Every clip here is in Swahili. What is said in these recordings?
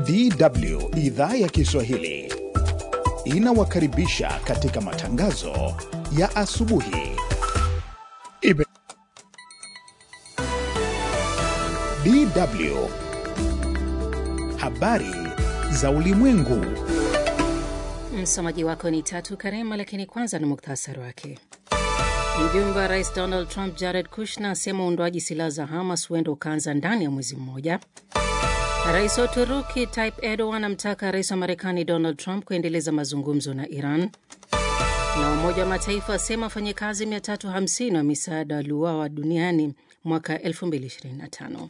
DW idhaa ya Kiswahili inawakaribisha katika matangazo ya asubuhi. Ibe. DW habari za ulimwengu. Msomaji wako ni Tatu Karema, lakini kwanza ni muktasari wake. Mjumbe wa rais Donald Trump Jared Kushner asema uundwaji silaha za Hamas huenda ukaanza ndani ya mwezi mmoja. Rais wa Uturuki Tayyip Erdogan amtaka rais wa Marekani Donald Trump kuendeleza mazungumzo na Iran. Na Umoja wa Mataifa asema wafanyakazi 350 wa misaada waliuawa duniani mwaka 2025.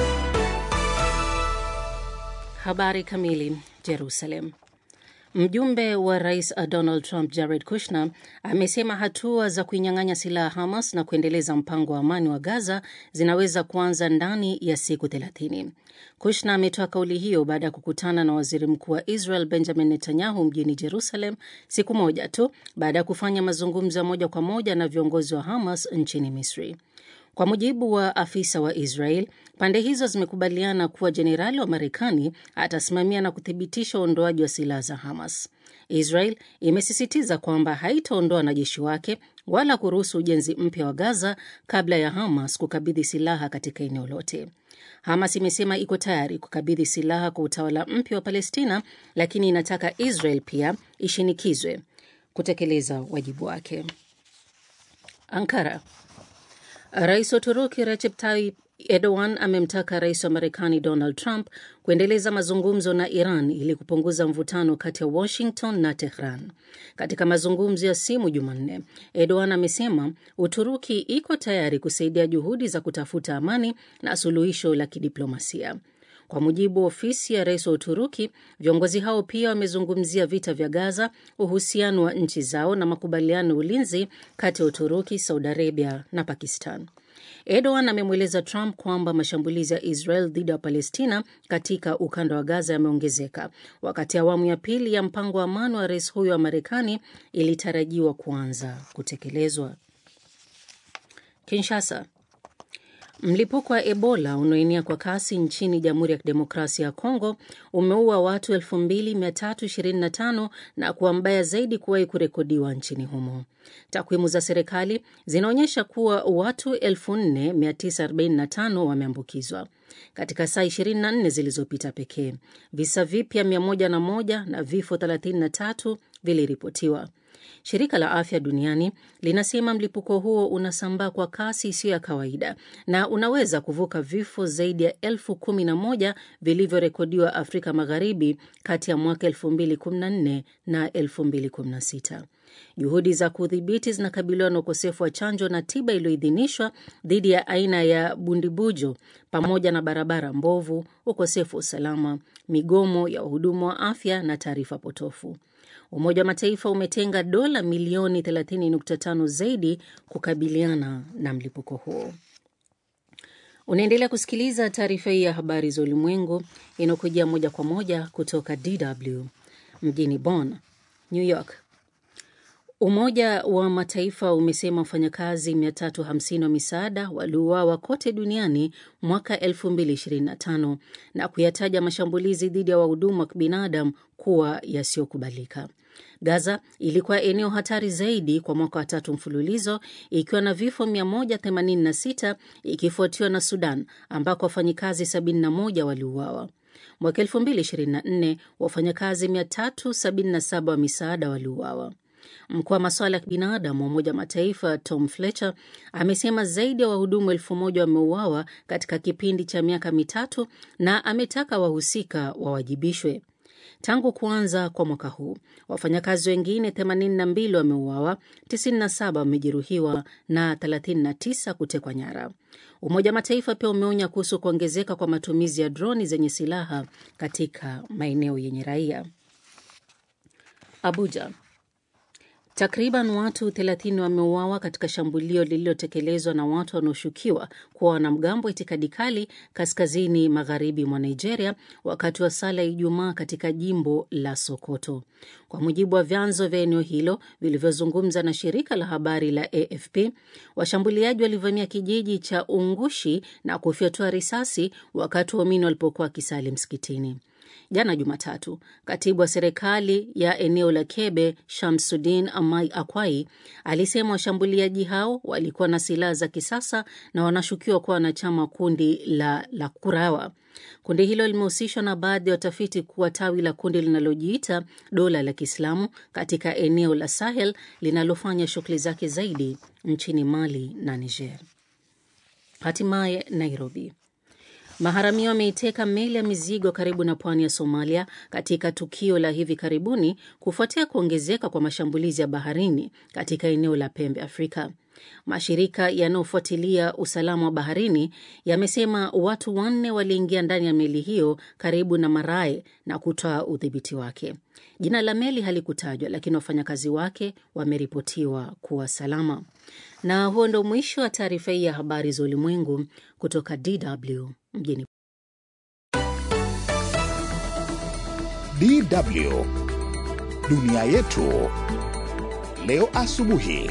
Habari kamili. Jerusalem. Mjumbe wa rais Donald Trump Jared Kushner amesema hatua za kuinyang'anya silaha Hamas na kuendeleza mpango wa amani wa Gaza zinaweza kuanza ndani ya siku 30. Kushner ametoa kauli hiyo baada ya kukutana na waziri mkuu wa Israel Benjamin Netanyahu mjini Jerusalem siku moja tu baada ya kufanya mazungumzo ya moja kwa moja na viongozi wa Hamas nchini Misri. Kwa mujibu wa afisa wa Israel, pande hizo zimekubaliana kuwa jenerali wa Marekani atasimamia na kuthibitisha uondoaji wa silaha za Hamas. Israel imesisitiza kwamba haitaondoa wanajeshi wake wala kuruhusu ujenzi mpya wa Gaza kabla ya Hamas kukabidhi silaha katika eneo lote. Hamas imesema iko tayari kukabidhi silaha kwa utawala mpya wa Palestina, lakini inataka Israel pia ishinikizwe kutekeleza wajibu wake. Ankara. Rais wa Uturuki Recep Tayyip Erdogan amemtaka rais wa Marekani Donald Trump kuendeleza mazungumzo na Iran ili kupunguza mvutano kati ya Washington na Tehran. Katika mazungumzo ya simu Jumanne, Erdogan amesema Uturuki iko tayari kusaidia juhudi za kutafuta amani na suluhisho la kidiplomasia. Kwa mujibu wa ofisi ya rais wa Uturuki, viongozi hao pia wamezungumzia vita vya Gaza, uhusiano wa nchi zao na makubaliano ya ulinzi kati ya Uturuki, Saudi Arabia na Pakistan. Erdogan amemweleza Trump kwamba mashambulizi ya Israel dhidi ya Palestina katika ukanda wa Gaza yameongezeka, wakati awamu ya pili ya mpango wa amani wa rais huyo wa Marekani ilitarajiwa kuanza kutekelezwa. Kinshasa. Mlipuko wa Ebola unaoenea kwa kasi nchini Jamhuri ya Kidemokrasia ya Kongo umeua watu 2325 na kuwa mbaya zaidi kuwahi kurekodiwa nchini humo. Takwimu za serikali zinaonyesha kuwa watu 4945 wameambukizwa katika saa 24 zilizopita pekee. Visa vipya 101 na vifo 33 viliripotiwa. Shirika la Afya Duniani linasema mlipuko huo unasambaa kwa kasi isiyo ya kawaida na unaweza kuvuka vifo zaidi ya elfu kumi na moja vilivyorekodiwa Afrika Magharibi kati ya mwaka 2014 na 2016. Juhudi za kudhibiti zinakabiliwa na ukosefu wa chanjo na tiba iliyoidhinishwa dhidi ya aina ya bundibujo pamoja na barabara mbovu, ukosefu wa usalama, migomo ya wahudumu wa afya na taarifa potofu. Umoja wa Mataifa umetenga dola milioni 30.5 zaidi kukabiliana na mlipuko huo. Unaendelea kusikiliza taarifa hii ya habari za ulimwengu inayokujia moja kwa moja kutoka DW mjini Bonn, New York. Umoja wa Mataifa umesema wafanyakazi 350 wa misaada waliuawa kote duniani mwaka 2025 na kuyataja mashambulizi dhidi ya wahudumu wa kibinadamu kuwa yasiyokubalika. Gaza ilikuwa eneo hatari zaidi kwa mwaka wa tatu mfululizo ikiwa na vifo 186 ikifuatiwa na Sudan ambako wafanyikazi 71 waliuawa. Mwaka 2024 wafanyakazi 377 wa misaada waliuawa. Mkuu wa masuala ya kibinadamu wa Umoja wa Mataifa Tom Fletcher amesema zaidi ya wahudumu elfu moja wameuawa katika kipindi cha miaka mitatu na ametaka wahusika wawajibishwe. Tangu kuanza kwa mwaka huu wafanyakazi wengine 82 wameuawa, 97 wamejeruhiwa na 39 kutekwa nyara. Umoja wa Mataifa pia umeonya kuhusu kuongezeka kwa matumizi ya droni zenye silaha katika maeneo yenye raia. Abuja. Takriban watu 30 wameuawa katika shambulio lililotekelezwa na watu wanaoshukiwa kuwa wanamgambo wa itikadi kali kaskazini magharibi mwa Nigeria wakati wa sala ya Ijumaa katika jimbo la Sokoto. Kwa mujibu wa vyanzo vya eneo hilo vilivyozungumza na shirika la habari la AFP, washambuliaji walivamia kijiji cha Ungushi na kufyatua risasi wakati waumini walipokuwa wakisali msikitini. Jana Jumatatu, katibu wa serikali ya eneo la Kebe Shamsudin Amai Akwai alisema washambuliaji hao walikuwa na silaha za kisasa na wanashukiwa kuwa wanachama wa kundi la la Kurawa. Kundi hilo limehusishwa na baadhi ya watafiti kuwa tawi la kundi linalojiita dola la Kiislamu katika eneo la Sahel linalofanya shughuli zake zaidi nchini Mali na Niger. Hatimaye Nairobi. Maharamia wameiteka meli ya mizigo karibu na pwani ya Somalia katika tukio la hivi karibuni kufuatia kuongezeka kwa mashambulizi ya baharini katika eneo la pembe Afrika. Mashirika yanayofuatilia usalama wa baharini yamesema watu wanne waliingia ndani ya meli hiyo karibu na Marae na kutoa udhibiti wake. Jina la meli halikutajwa, lakini wafanyakazi wake wameripotiwa kuwa salama. Na huo ndo mwisho wa taarifa hii ya habari za ulimwengu kutoka DW mjini DW dunia yetu leo asubuhi.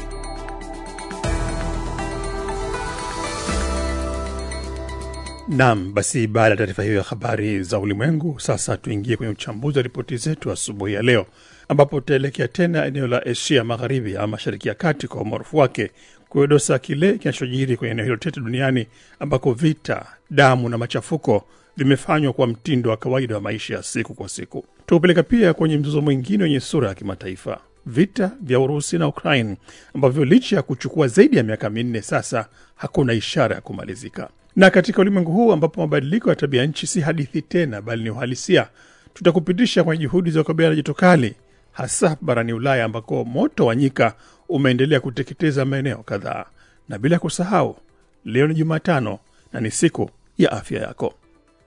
Nam, basi baada ya taarifa hiyo ya habari za ulimwengu, sasa tuingie kwenye uchambuzi wa ripoti zetu asubuhi ya leo, ambapo tutaelekea tena eneo la Asia Magharibi ama Mashariki ya Kati kwa umaarufu wake, kuedosa kile kinachojiri kwenye eneo hilo tete duniani, ambako vita, damu na machafuko vimefanywa kwa mtindo wa kawaida wa maisha ya siku kwa siku. Tukupeleka pia kwenye mzozo mwingine wenye sura ya kimataifa, vita vya Urusi na Ukraine ambavyo licha ya kuchukua zaidi ya miaka minne sasa hakuna ishara ya kumalizika. Na katika ulimwengu huu ambapo mabadiliko ya tabia nchi si hadithi tena, bali ni uhalisia, tutakupitisha kwenye juhudi za kukabiliana na joto kali, hasa barani Ulaya ambako moto wa nyika umeendelea kuteketeza maeneo kadhaa. Na bila kusahau, leo ni Jumatano na ni siku ya afya yako.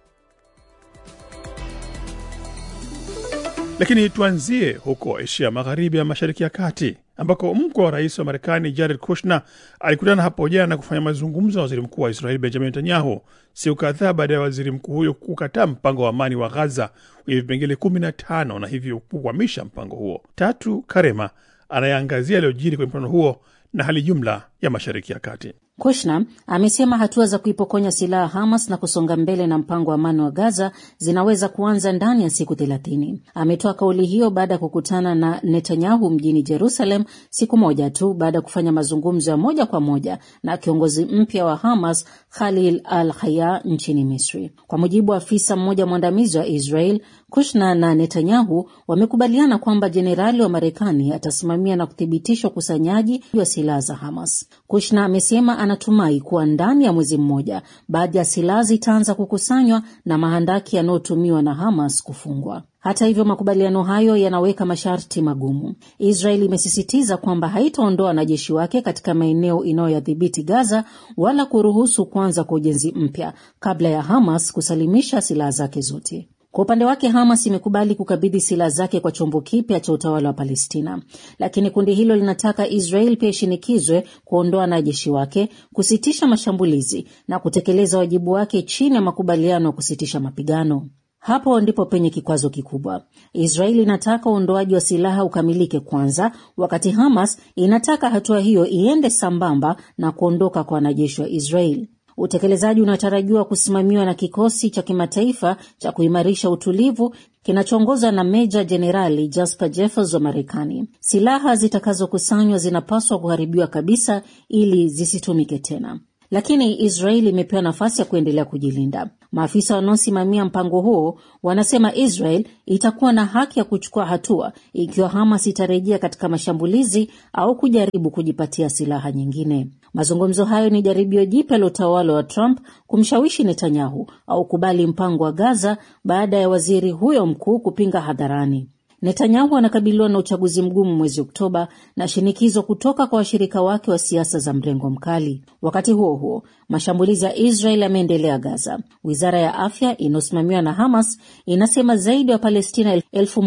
Lakini tuanzie huko Asia Magharibi ya Mashariki ya Kati, ambako mkwe wa rais wa Marekani Jared Kushner alikutana hapo jana na kufanya mazungumzo na waziri mkuu wa Israeli Benjamin Netanyahu siku kadhaa baada ya waziri mkuu huyo kukataa mpango wa amani wa Ghaza wenye vipengele kumi na tano na hivyo kukwamisha mpango huo. Tatu Karema anayeangazia yaliyojiri kwenye mkutano huo na hali jumla ya Mashariki ya Kati. Kushner amesema hatua za kuipokonya silaha Hamas na kusonga mbele na mpango wa amani wa Gaza zinaweza kuanza ndani ya siku thelathini. Ametoa kauli hiyo baada ya kukutana na Netanyahu mjini Jerusalem siku moja tu baada ya kufanya mazungumzo ya moja kwa moja na kiongozi mpya wa Hamas Khalil al Haya nchini Misri. Kwa mujibu wa afisa mmoja mwandamizi wa Israel, Kushner na Netanyahu wamekubaliana kwamba jenerali wa Marekani atasimamia na kuthibitisha ukusanyaji wa silaha za Hamas. Kushner amesema anatumai kuwa ndani ya mwezi mmoja baadhi ya silaha zitaanza kukusanywa na mahandaki yanayotumiwa na Hamas kufungwa. Hata hivyo, makubaliano hayo yanaweka masharti magumu. Israel imesisitiza kwamba haitaondoa wanajeshi wake katika maeneo inayoyadhibiti Gaza wala kuruhusu kuanza kwa ujenzi mpya kabla ya Hamas kusalimisha silaha zake zote. Kwa upande wake Hamas imekubali kukabidhi silaha zake kwa chombo kipya cha utawala wa Palestina, lakini kundi hilo linataka Israel pia ishinikizwe kuondoa wanajeshi wake, kusitisha mashambulizi na kutekeleza wajibu wake chini ya makubaliano ya kusitisha mapigano. Hapo ndipo penye kikwazo kikubwa. Israeli inataka uondoaji wa silaha ukamilike kwanza, wakati Hamas inataka hatua hiyo iende sambamba na kuondoka kwa wanajeshi wa Israeli. Utekelezaji unatarajiwa kusimamiwa na kikosi cha kimataifa cha kuimarisha utulivu kinachoongozwa na Meja Jenerali Jasper Jeffers wa Marekani. Silaha zitakazokusanywa zinapaswa kuharibiwa kabisa ili zisitumike tena, lakini Israeli imepewa nafasi ya kuendelea kujilinda. Maafisa wanaosimamia mpango huo wanasema Israel itakuwa na haki ya kuchukua hatua ikiwa Hamas itarejea katika mashambulizi au kujaribu kujipatia silaha nyingine. Mazungumzo hayo ni jaribio jipya la utawala wa Trump kumshawishi Netanyahu au kubali mpango wa Gaza baada ya waziri huyo mkuu kupinga hadharani. Netanyahu anakabiliwa na uchaguzi mgumu mwezi Oktoba na shinikizo kutoka kwa washirika wake wa siasa za mrengo mkali. Wakati huo huo, mashambulizi ya Israel yameendelea Gaza. Wizara ya afya inayosimamiwa na Hamas inasema zaidi ya Wapalestina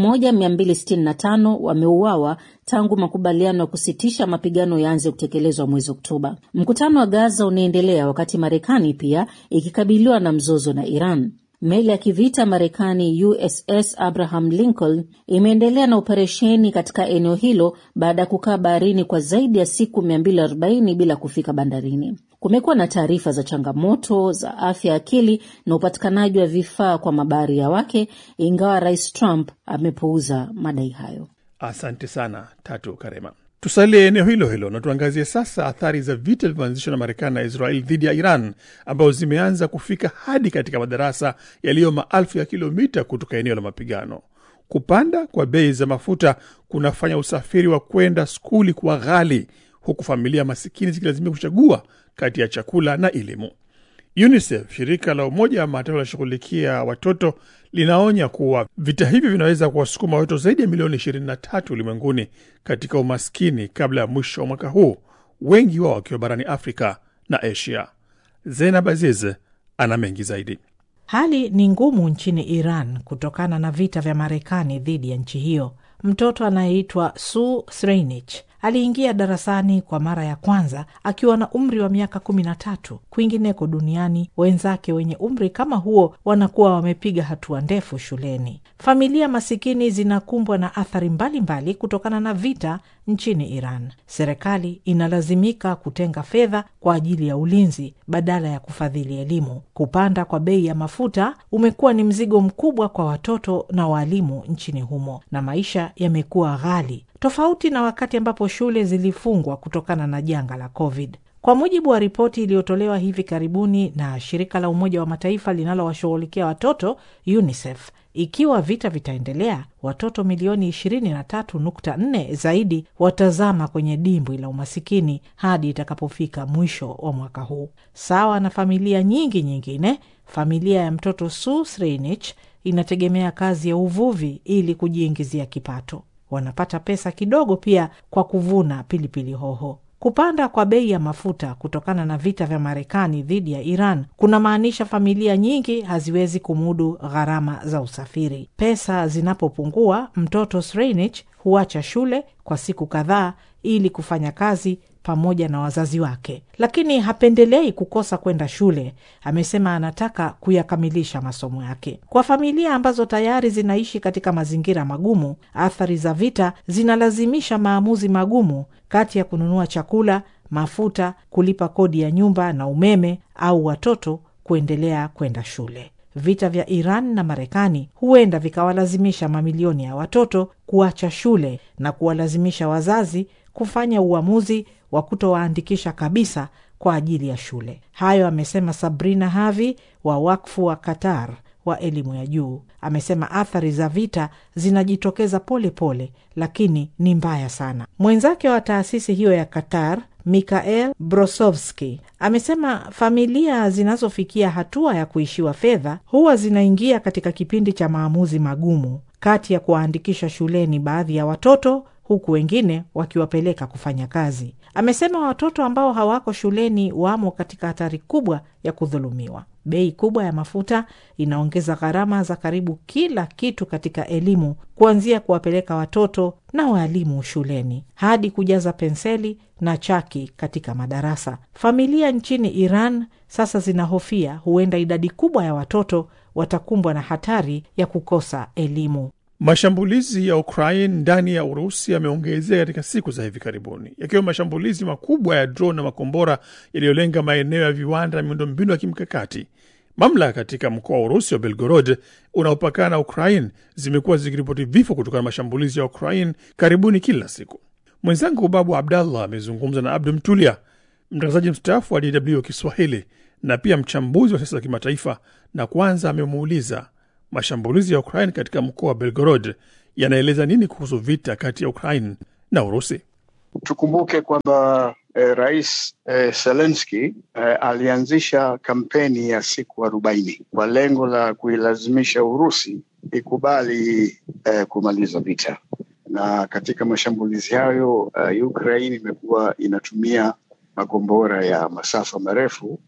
1265 wameuawa tangu makubaliano ya kusitisha mapigano yaanze kutekelezwa mwezi Oktoba. Mkutano wa Gaza unaendelea wakati Marekani pia ikikabiliwa na mzozo na Iran. Meli ya kivita Marekani USS Abraham Lincoln imeendelea na operesheni katika eneo hilo baada ya kukaa baharini kwa zaidi ya siku 240 bila kufika bandarini. Kumekuwa na taarifa za changamoto za afya akili na upatikanaji wa vifaa kwa mabaharia wake, ingawa Rais Trump amepuuza madai hayo. Asante sana Tatu Karema. Tusalie eneo hilo hilo na tuangazie sasa athari za vita vilivyoanzishwa na Marekani na Israel dhidi ya Iran, ambazo zimeanza kufika hadi katika madarasa yaliyo maelfu ya kilomita kutoka eneo la mapigano. Kupanda kwa bei za mafuta kunafanya usafiri wa kwenda skuli kuwa ghali, huku familia masikini zikilazimika kuchagua kati ya chakula na elimu. UNICEF, shirika la Umoja wa Mataifa linashughulikia watoto, linaonya kuwa vita hivi vinaweza kuwasukuma watoto zaidi ya milioni 23 ulimwenguni katika umaskini kabla ya mwisho wa mwaka huu, wengi wao wakiwa barani Afrika na Asia. Zena Baziz ana mengi zaidi. Hali ni ngumu nchini Iran kutokana na vita vya Marekani dhidi ya nchi hiyo. Mtoto anayeitwa Su Sreinich aliingia darasani kwa mara ya kwanza akiwa na umri wa miaka kumi na tatu. Kwingineko duniani wenzake wenye umri kama huo wanakuwa wamepiga hatua ndefu shuleni. Familia masikini zinakumbwa na athari mbalimbali mbali kutokana na vita nchini Iran. Serikali inalazimika kutenga fedha kwa ajili ya ulinzi badala ya kufadhili elimu. Kupanda kwa bei ya mafuta umekuwa ni mzigo mkubwa kwa watoto na waalimu nchini humo, na maisha yamekuwa ghali tofauti na wakati ambapo shule zilifungwa kutokana na janga la COVID. Kwa mujibu wa ripoti iliyotolewa hivi karibuni na shirika la Umoja wa Mataifa linalowashughulikia watoto UNICEF, ikiwa vita vitaendelea, watoto milioni 23.4 zaidi watazama kwenye dimbwi la umasikini hadi itakapofika mwisho wa mwaka huu. Sawa na familia nyingi nyingine, familia ya mtoto Su Sreinich inategemea kazi ya uvuvi ili kujiingizia kipato. Wanapata pesa kidogo pia kwa kuvuna pilipili hoho. Kupanda kwa bei ya mafuta kutokana na vita vya Marekani dhidi ya Iran kunamaanisha familia nyingi haziwezi kumudu gharama za usafiri. Pesa zinapopungua, mtoto Sreinich huacha shule kwa siku kadhaa ili kufanya kazi pamoja na wazazi wake, lakini hapendelei kukosa kwenda shule. Amesema anataka kuyakamilisha masomo yake. Kwa familia ambazo tayari zinaishi katika mazingira magumu, athari za vita zinalazimisha maamuzi magumu kati ya kununua chakula, mafuta, kulipa kodi ya nyumba na umeme, au watoto kuendelea kwenda shule. Vita vya Iran na Marekani huenda vikawalazimisha mamilioni ya watoto kuacha shule na kuwalazimisha wazazi kufanya uamuzi wa kutowaandikisha kabisa kwa ajili ya shule. Hayo amesema Sabrina Havi wa wakfu wa Qatar wa elimu ya juu. Amesema athari za vita zinajitokeza pole pole, lakini ni mbaya sana. Mwenzake wa taasisi hiyo ya Qatar Mikael Brosovski amesema familia zinazofikia hatua ya kuishiwa fedha huwa zinaingia katika kipindi cha maamuzi magumu kati ya kuwaandikisha shuleni baadhi ya watoto huku wengine wakiwapeleka kufanya kazi. Amesema watoto ambao hawako shuleni wamo katika hatari kubwa ya kudhulumiwa. Bei kubwa ya mafuta inaongeza gharama za karibu kila kitu katika elimu, kuanzia kuwapeleka watoto na waalimu shuleni hadi kujaza penseli na chaki katika madarasa. Familia nchini Iran sasa zinahofia huenda idadi kubwa ya watoto watakumbwa na hatari ya kukosa elimu. Mashambulizi ya Ukraine ndani ya Urusi yameongezeka katika siku za hivi karibuni, yakiwa mashambulizi makubwa ya drone na makombora yaliyolenga maeneo ya viwanda na miundombinu ya kimkakati. Mamlaka katika mkoa wa Urusi wa Belgorod unaopakana na Ukraine zimekuwa zikiripoti vifo kutokana na mashambulizi ya Ukraine karibuni kila siku. Mwenzangu Babu Abdallah amezungumza na Abdu Mtulia, mtangazaji mstaafu wa DW Kiswahili na pia mchambuzi wa siasa za kimataifa, na kwanza amemuuliza mashambulizi ya Ukraine katika mkoa wa Belgorod yanaeleza nini kuhusu vita kati ya Ukraine na Urusi? Tukumbuke kwamba eh, Rais eh, Zelensky eh, alianzisha kampeni ya siku arobaini kwa lengo la kuilazimisha Urusi ikubali eh, kumaliza vita, na katika mashambulizi hayo uh, Ukraine imekuwa inatumia makombora ya masafa marefu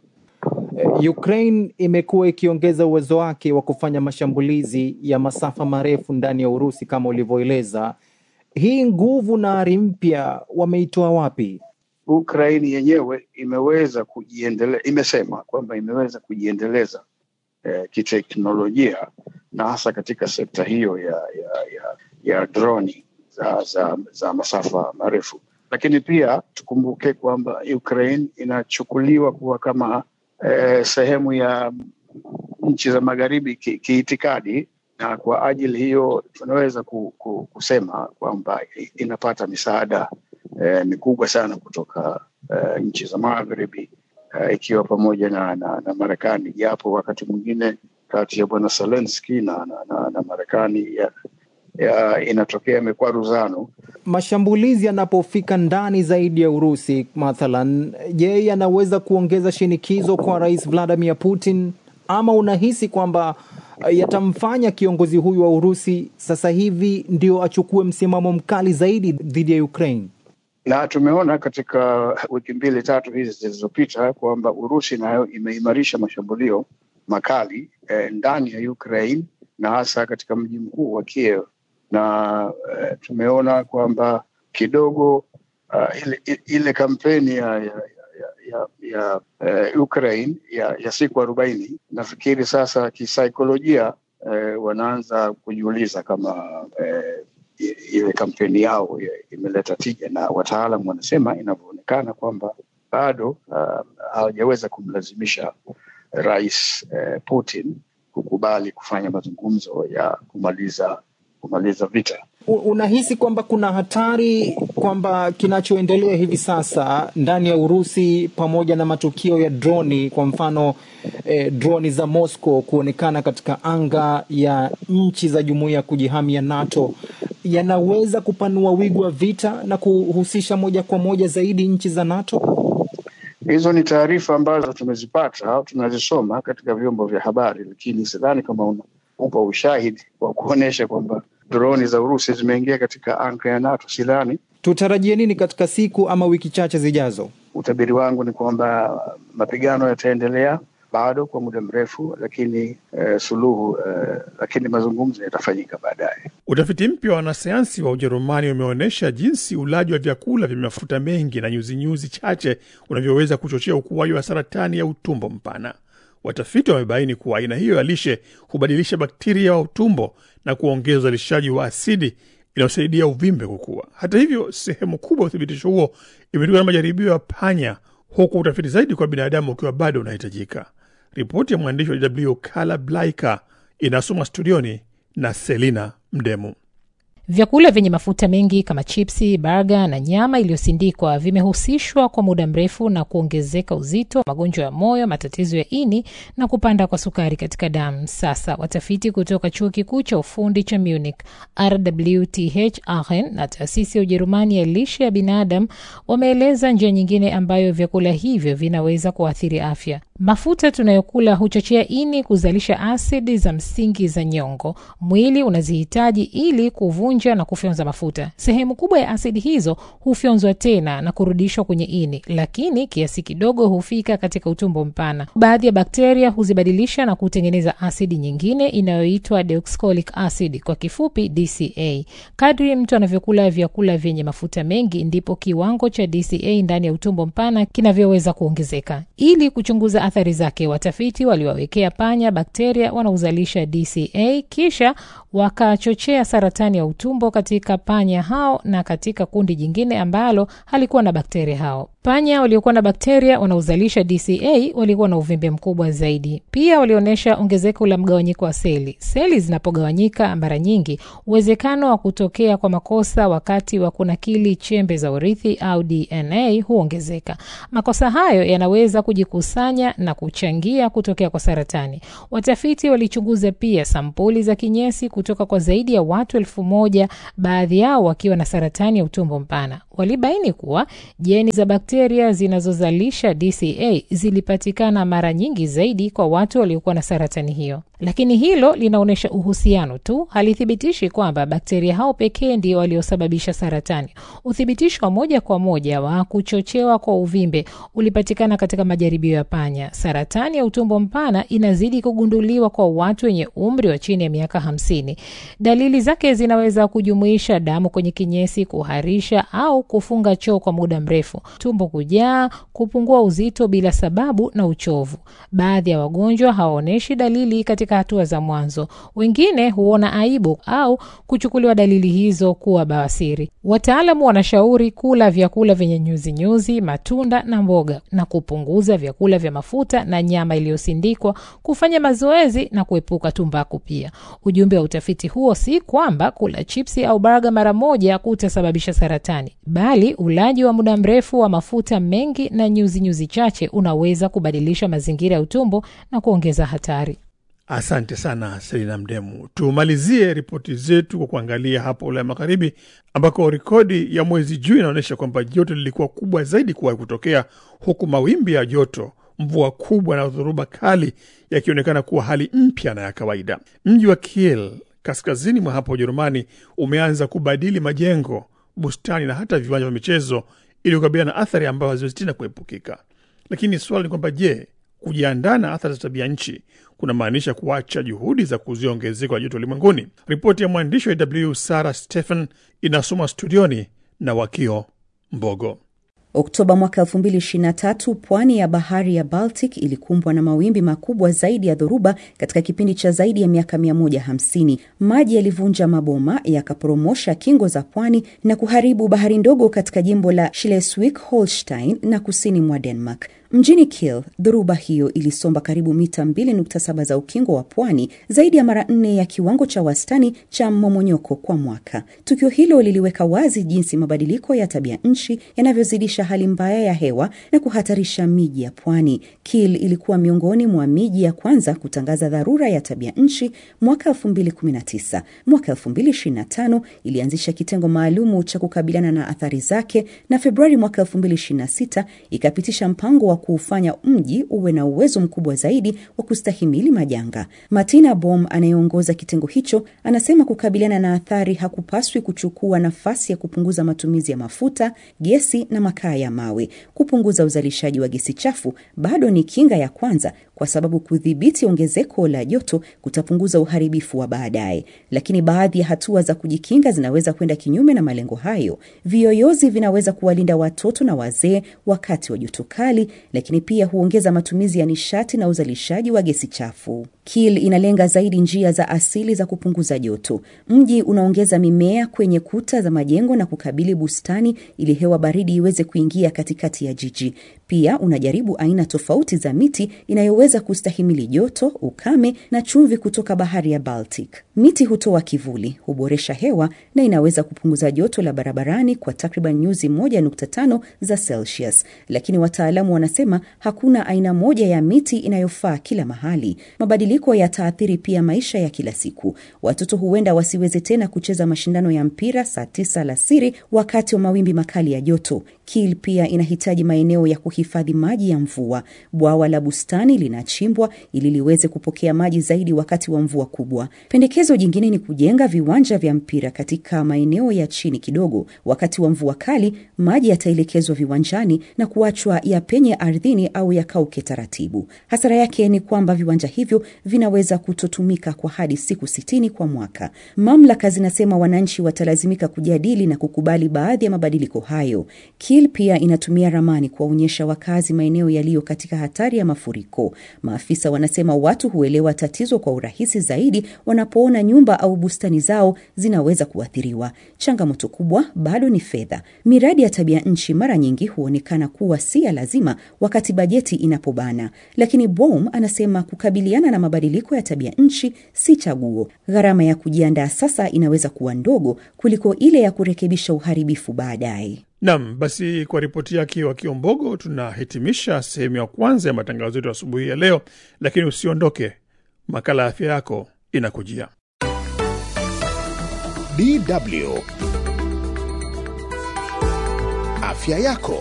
Ukraine imekuwa ikiongeza uwezo wake wa kufanya mashambulizi ya masafa marefu ndani ya Urusi kama ulivyoeleza. Hii nguvu na ari mpya wameitoa wapi? Ukraine yenyewe imeweza kujiendeleza, imesema kwamba imeweza kujiendeleza eh, kiteknolojia na hasa katika sekta hiyo ya ya ya, ya droni za, za, za masafa marefu. lakini pia tukumbuke kwamba Ukraine inachukuliwa kuwa kama eh, sehemu ya nchi za magharibi ki- kiitikadi na kwa ajili hiyo tunaweza ku, ku, kusema kwamba inapata misaada eh, mikubwa sana kutoka eh, nchi za magharibi eh, ikiwa pamoja na, na, na Marekani, japo wakati mwingine kati ya bwana Zelensky na, na, na, na Marekani ya, ya, inatokea mikwaruzano. Mashambulizi yanapofika ndani zaidi ya Urusi mathalan, je, yanaweza kuongeza shinikizo kwa Rais Vladimir Putin ama unahisi kwamba eh, yatamfanya kiongozi huyu wa Urusi sasa hivi ndio achukue msimamo mkali zaidi dhidi ya Ukraine? na tumeona katika wiki mbili tatu hizi zilizopita kwamba Urusi nayo imeimarisha mashambulio makali eh, ndani ya Ukraine na hasa katika mji mkuu wa Kiev, na eh, tumeona kwamba kidogo uh, ile, ile kampeni ya, ya, ya, ya, ya eh, Ukraine ya, ya siku arobaini nafikiri sasa kisaikolojia eh, wanaanza kujiuliza kama eh, i- ile kampeni yao i- imeleta tija, na wataalam wanasema inavyoonekana kwamba bado uh, hawajaweza kumlazimisha rais eh, Putin kukubali kufanya mazungumzo ya kumaliza kumaliza vita. U- Unahisi kwamba kuna hatari kwamba kinachoendelea hivi sasa ndani ya Urusi pamoja na matukio ya droni, kwa mfano eh, droni za Moscow kuonekana katika anga ya nchi za jumuiya ya kujihami ya NATO yanaweza kupanua wigo wa vita na kuhusisha moja kwa moja zaidi nchi za NATO? Hizo ni taarifa ambazo tumezipata au tunazisoma katika vyombo vya habari, lakini sidhani kama una- upo ushahidi wa kuonyesha kwamba droni za Urusi zimeingia katika anga ya NATO. Sidhani. Tutarajie nini katika siku ama wiki chache zijazo? Utabiri wangu ni kwamba mapigano yataendelea bado kwa muda mrefu, lakini eh, suluhu eh, lakini mazungumzo yatafanyika baadaye. Utafiti mpya wa wanasayansi wa Ujerumani umeonyesha jinsi ulaji wa vyakula vyenye mafuta mengi na nyuzinyuzi chache unavyoweza kuchochea ukuaji wa saratani ya utumbo mpana. Watafiti wamebaini kuwa aina hiyo ya lishe hubadilisha bakteria wa utumbo na kuongeza uzalishaji wa asidi inayosaidia uvimbe kukua. Hata hivyo, sehemu kubwa ya uthibitisho huo imetokana na majaribio ya panya, huku utafiti zaidi kwa binadamu ukiwa bado unahitajika. Ripoti ya mwandishi wa DW Kala Blaika inasoma studioni na Selina Mdemu. Vyakula vyenye mafuta mengi kama chipsi, baga na nyama iliyosindikwa vimehusishwa kwa muda mrefu na kuongezeka uzito, magonjwa ya moyo, matatizo ya ini na kupanda kwa sukari katika damu. Sasa watafiti kutoka chuo kikuu cha ufundi cha Munich, RWTH Aachen na taasisi ya Ujerumani ya lishe ya binadamu wameeleza njia nyingine ambayo vyakula hivyo vinaweza kuathiri afya. Mafuta tunayokula huchochea ini kuzalisha asidi za msingi za nyongo. Mwili unazihitaji ili kuvunja na kufyonza mafuta. Sehemu kubwa ya asidi hizo hufyonzwa tena na kurudishwa kwenye ini, lakini kiasi kidogo hufika katika utumbo mpana. Baadhi ya bakteria huzibadilisha na kutengeneza asidi nyingine inayoitwa deoxycholic acid, kwa kifupi DCA. Kadri mtu anavyokula vyakula vyenye mafuta mengi, ndipo kiwango cha DCA ndani ya utumbo mpana kinavyoweza kuongezeka. Ili kuchunguza athari zake, watafiti waliwawekea panya bakteria wanaozalisha DCA kisha wakachochea saratani ya utumbo katika panya hao na katika kundi jingine ambalo halikuwa na bakteria hao. Panya waliokuwa na bakteria wanaozalisha DCA walikuwa na uvimbe mkubwa zaidi. Pia walionyesha ongezeko la mgawanyiko wa seli. Seli zinapogawanyika mara nyingi, uwezekano wa kutokea kwa makosa wakati wa kunakili chembe za urithi au DNA huongezeka. Makosa hayo yanaweza kujikusanya na kuchangia kutokea kwa saratani. Watafiti walichunguza pia sampuli za kinyesi kutoka kwa zaidi ya watu elfu moja, baadhi yao wakiwa na saratani ya utumbo mpana. Walibaini kuwa jeni za bakteria zinazozalisha DCA zilipatikana mara nyingi zaidi kwa watu waliokuwa na saratani hiyo, lakini hilo linaonyesha uhusiano tu, halithibitishi kwamba bakteria hao pekee ndio waliosababisha saratani. Uthibitisho wa moja kwa moja wa kuchochewa kwa uvimbe ulipatikana katika majaribio ya panya. Saratani ya utumbo mpana inazidi kugunduliwa kwa watu wenye umri wa chini ya miaka hamsini. Dalili zake zinaweza kujumuisha damu kwenye kinyesi, kuharisha au kufunga choo kwa muda mrefu, tumbo kujaa, kupungua uzito bila sababu na uchovu. Baadhi ya wagonjwa hawaonyeshi dalili katika katika hatua za mwanzo. Wengine huona aibu au kuchukuliwa dalili hizo kuwa bawasiri. Wataalamu wanashauri kula vyakula vyenye nyuzinyuzi, matunda na mboga, na kupunguza vyakula vya mafuta na nyama iliyosindikwa, kufanya mazoezi na kuepuka tumbaku. Pia ujumbe wa utafiti huo si kwamba kula chipsi au baga mara moja kutasababisha saratani, bali ulaji wa muda mrefu wa mafuta mengi na nyuzinyuzi nyuzi chache unaweza kubadilisha mazingira ya utumbo na kuongeza hatari. Asante sana Selina Mdemu. Tumalizie ripoti zetu kwa kuangalia hapo Ulaya Magharibi, ambako rekodi ya mwezi Juni inaonyesha kwamba joto lilikuwa kubwa zaidi kuwahi kutokea, huku mawimbi ya joto, mvua kubwa na dhoruba kali yakionekana kuwa hali mpya na ya kawaida. Mji wa Kiel kaskazini mwa hapo Ujerumani umeanza kubadili majengo, bustani na hata viwanja vya michezo ili kukabiliana na athari ambayo haziwezi tena kuepukika. Lakini swala ni kwamba je, kujiandaa na athari za tabia nchi kunamaanisha kuacha juhudi za kuzuia ongezeko la joto ulimwenguni? Ripoti ya mwandishi wa AW Sarah Stephen inasoma studioni na Wakio Mbogo. Oktoba mwaka 2023 pwani ya bahari ya Baltic ilikumbwa na mawimbi makubwa zaidi ya dhoruba katika kipindi cha zaidi ya miaka 150. Maji yalivunja maboma, yakaporomosha kingo za pwani na kuharibu bahari ndogo katika jimbo la Schleswig Holstein na kusini mwa Denmark. Mjini Kiel, dhoruba hiyo ilisomba karibu mita 2.7 za ukingo wa pwani, zaidi ya mara nne ya kiwango cha wastani cha mmomonyoko kwa mwaka. Tukio hilo liliweka wazi jinsi mabadiliko ya tabia nchi yanavyozidisha hali mbaya ya hewa na kuhatarisha miji ya pwani. Kiel ilikuwa miongoni mwa miji ya kwanza kutangaza dharura ya tabia nchi mwaka 2019. Mwaka 2025 ilianzisha kitengo maalumu cha kukabiliana na athari zake, na Februari mwaka 2026 ikapitisha mpango wa kuufanya mji uwe na uwezo mkubwa zaidi wa kustahimili majanga. Martina Bom anayeongoza kitengo hicho anasema kukabiliana na athari hakupaswi kuchukua nafasi ya kupunguza matumizi ya mafuta, gesi na makaa ya mawe. Kupunguza uzalishaji wa gesi chafu bado ni kinga ya kwanza, kwa sababu kudhibiti ongezeko la joto kutapunguza uharibifu wa baadaye. Lakini baadhi ya hatua za kujikinga zinaweza kwenda kinyume na malengo hayo. Viyoyozi vinaweza kuwalinda watoto na wazee wakati wa joto kali, lakini pia huongeza matumizi ya nishati na uzalishaji wa gesi chafu. Kiel inalenga zaidi njia za asili za kupunguza joto. Mji unaongeza mimea kwenye kuta za majengo na kukabili bustani ili hewa baridi iweze kuingia katikati ya jiji. Pia unajaribu aina tofauti za miti inayoweza kustahimili joto, ukame na chumvi kutoka bahari ya Baltic. Miti hutoa kivuli, huboresha hewa na inaweza kupunguza joto la barabarani kwa takriban nyuzi 1.5 za Celsius. Lakini wataalamu wanasema hakuna aina moja ya miti inayofaa kila mahali. Mabadiliko yataathiri pia maisha ya kila siku. Watoto huenda wasiweze tena kucheza mashindano ya mpira saa tisa alasiri wakati wa mawimbi makali ya joto. Kiel pia inahitaji maeneo ya kuhifadhi maji ya mvua. Bwawa la bustani linachimbwa ili liweze kupokea maji zaidi wakati wa mvua kubwa. Pendekezo jingine ni kujenga viwanja vya mpira katika maeneo ya chini kidogo. Wakati wa mvua kali, maji yataelekezwa viwanjani na kuachwa yapenye ardhini au yakauke taratibu. Hasara yake ni kwamba viwanja hivyo vinaweza kutotumika kwa hadi siku sitini kwa mwaka. Mamlaka zinasema wananchi watalazimika kujadili na kukubali baadhi ya mabadiliko hayo. Kiel pia inatumia ramani kuwaonyesha wakazi maeneo yaliyo katika hatari ya mafuriko. Maafisa wanasema watu huelewa tatizo kwa urahisi zaidi wanapoona nyumba au bustani zao zinaweza kuathiriwa. Changamoto kubwa bado ni fedha. Miradi ya tabia nchi mara nyingi huonekana kuwa si ya lazima wakati bajeti inapobana, lakini Bohm anasema kukabiliana na mabadiliko ya tabia nchi si chaguo. Gharama ya kujiandaa sasa inaweza kuwa ndogo kuliko ile ya kurekebisha uharibifu baadaye. Nam, basi kwa ripoti yake wa Kiombogo tunahitimisha sehemu ya kwanza ya matangazo yetu asubuhi ya leo, lakini usiondoke, makala ya afya yako inakujia. DW afya yako.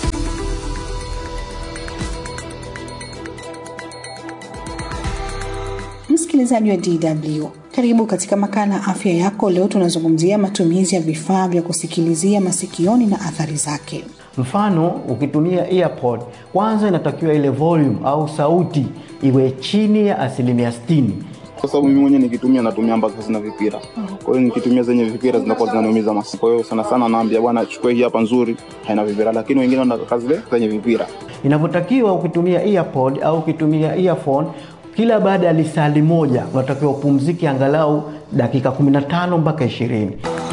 Msikilizaji wa DW, karibu katika makala afya yako. Leo tunazungumzia matumizi ya vifaa vya kusikilizia masikioni na athari zake. Mfano, ukitumia earpod, kwanza inatakiwa ile volume au sauti iwe chini ya asilimia sitini. Kwa sababu mimi mwenyewe nikitumia natumia ambazo zina vipira, kwa hiyo nikitumia zenye vipira zinakuwa zinaniumiza masikio. Kwa hiyo sana sana naambia bwana, chukue hii hapa nzuri, haina vipira, lakini wengine wanataka zile zenye vipira. Inavyotakiwa ukitumia earpod au ukitumia earphone kila baada ya lisali moja unatakiwa upumzike angalau dakika 15 mpaka 20.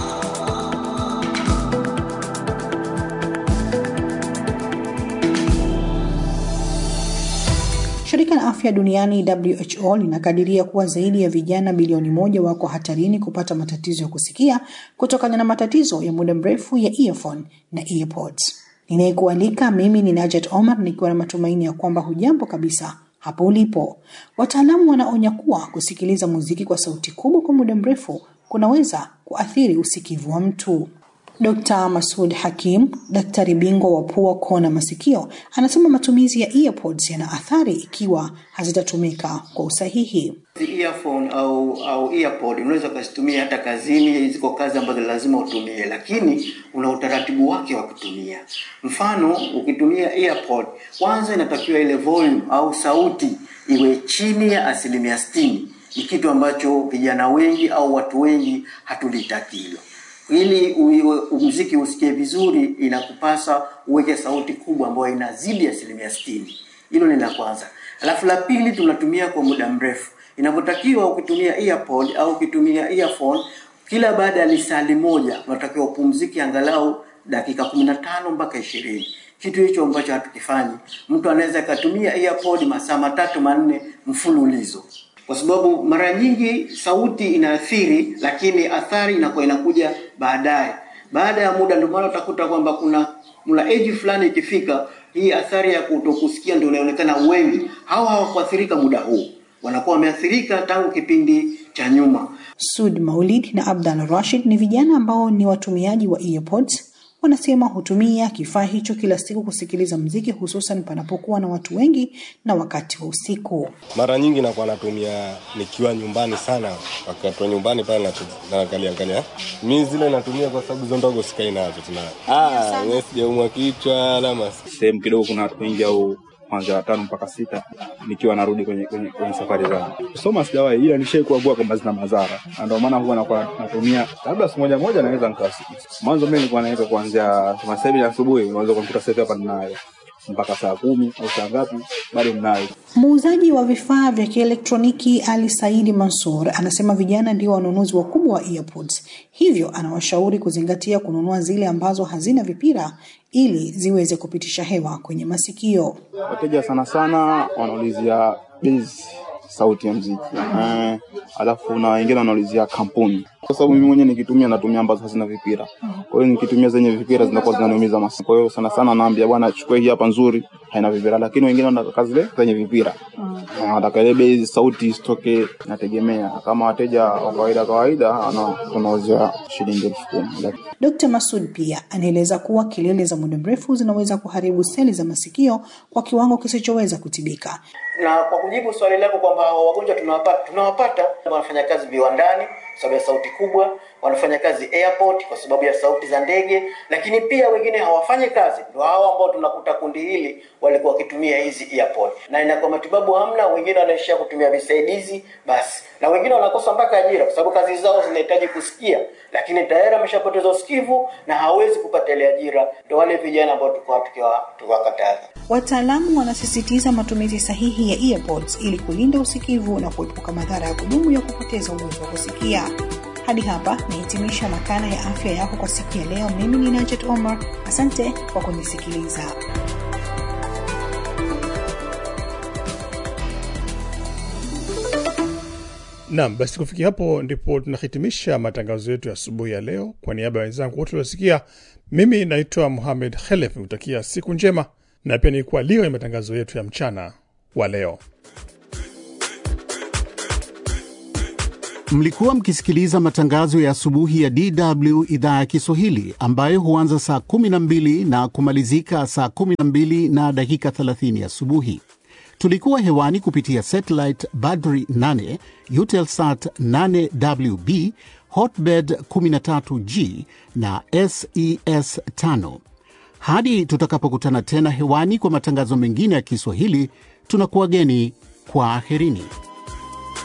Shirika la afya duniani WHO linakadiria kuwa zaidi ya vijana bilioni moja wako hatarini kupata matatizo ya kusikia kutokana na matatizo ya muda mrefu ya earphone na earpods. Ninayekualika mimi ni Najat Omar nikiwa na matumaini ya kwamba hujambo kabisa hapo ulipo. Wataalamu wanaonya kuwa kusikiliza muziki kwa sauti kubwa kwa muda mrefu kunaweza kuathiri usikivu wa mtu. Dr. Masud Hakim, daktari bingwa wa pua, koo na masikio, anasema matumizi ya earpods yana athari ikiwa hazitatumika kwa usahihi. Earphone au au earpod unaweza ukazitumia hata kazini, ziko kazi ambazo lazima utumie, lakini una utaratibu wake wa kutumia. Mfano, ukitumia earpod, kwanza inatakiwa ile volume au sauti iwe chini ya asilimia sitini. Ni kitu ambacho vijana wengi au watu wengi hatulitaki hilo ili muziki usikie vizuri, inakupasa uweke sauti kubwa ambayo inazidi asilimia sitini. Hilo ni la kwanza. Alafu la pili, tunatumia kwa muda mrefu. Inapotakiwa ukitumia earpod au ukitumia earphone, kila baada ya lisali moja unatakiwa upumzike angalau dakika 15 mpaka ishirini. Kitu hicho ambacho hatukifanyi. Mtu anaweza akatumia earpod masaa matatu manne mfululizo kwa sababu mara nyingi sauti inaathiri, lakini athari inakuwa inakuja baadaye, baada ya muda. Ndio maana utakuta kwamba kuna mla age fulani ikifika, hii athari ya kutokusikia ndio inaonekana wengi. Hawa hawakuathirika muda huu, wanakuwa wameathirika tangu kipindi cha nyuma. Sud Maulid na Abdal Rashid ni vijana ambao ni watumiaji wa earpods. Wanasema hutumia kifaa hicho kila siku kusikiliza mziki, hususan panapokuwa na watu wengi na wakati wa usiku. Mara nyingi nakuwa natumia nikiwa nyumbani sana, wakati wa nyumbani pale naangalia angalia. Mi zile natumia kwa sababu hizo ndogo sikai nazo tuna ah, mimi sijaumwa kichwa alama sehemu kidogo kuna watu wengi au kwanza watano mpaka sita nikiwa narudi kwenye, kwenye, kwenye safari zangu. Kusoma sijawahi, ila nishai kuagua kwamba zina madhara, na ndio maana huwa nakuwa natumia labda siku moja moja naweza nikasikia. Mwanzo mimi nilikuwa naweza kuanzia kama sasa hivi asubuhi, unaweza kumkuta sasa hivi hapa ninayo mpaka saa kumi au saa ngapi bado ninayo. Muuzaji wa vifaa vya kielektroniki Ali Saidi Mansur anasema vijana ndio wanunuzi wakubwa wa earpods, hivyo anawashauri kuzingatia kununua zile ambazo hazina vipira ili ziweze kupitisha hewa kwenye masikio. Wateja sana sana wanaulizia base sauti ya mziki eh, alafu na wengine wanaulizia kampuni, kwa sababu mimi mwenyewe nikitumia natumia ambazo hazina vipira. Kwa hiyo nikitumia zenye vipira zinakuwa zinaniumiza masikio. Kwa hiyo sana sana naambia bwana, chukua hii hapa nzuri, haina vipira, lakini wengine wanataka zile zenye vipira, wanataka ile base sauti isitoke. Nategemea kama wateja wa kawaida kawaida, tunauzia shilingi elfu kumi. Dr. Masud pia anaeleza kuwa kelele za muda mrefu zinaweza kuharibu seli za masikio kwa kiwango kisichoweza kutibika. Na kwa kujibu swali lako kwamba wagonjwa tunawapata, tunawapata wanafanya kazi viwandani kwa sababu ya sauti kubwa, wanafanya kazi airport kwa sababu ya sauti za ndege, lakini pia wengine hawafanyi kazi. Ndio hao ambao tunakuta kundi hili walikuwa wakitumia hizi earpod, na inakuwa matibabu hamna, wengine wanaishia kutumia visaidizi basi, na wengine wanakosa mpaka ajira kwa sababu kazi zao zinahitaji kusikia, lakini tayari ameshapoteza usikivu na hawezi kupata ile ajira. Ndio wale vijana ambao tulikuwa tukiwakataza. Wataalamu wanasisitiza matumizi sahihi ya earpods ili kulinda usikivu na kuepuka madhara ya kudumu ya kupoteza uwezo wa kusikia. Hadi hapa nahitimisha makala ya afya yako kwa siku ya leo. Mimi ni Najat Omar, asante kwa kunisikiliza. Naam, basi kufikia hapo ndipo tunahitimisha matangazo yetu ya asubuhi ya leo. Kwa niaba ya wenzangu wote waliosikia, mimi naitwa Muhamed Khelef, nikutakia siku njema na pia nilikuwa lio ya matangazo yetu ya mchana wa leo. Mlikuwa mkisikiliza matangazo ya asubuhi ya DW idhaa ya Kiswahili ambayo huanza saa 12 na kumalizika saa 12 na dakika 30 asubuhi. Tulikuwa hewani kupitia satellite Badri 8, Eutelsat 8WB, Hotbird 13G na SES 5. Hadi tutakapokutana tena hewani kwa matangazo mengine ya Kiswahili, tunakuwageni kwa aherini.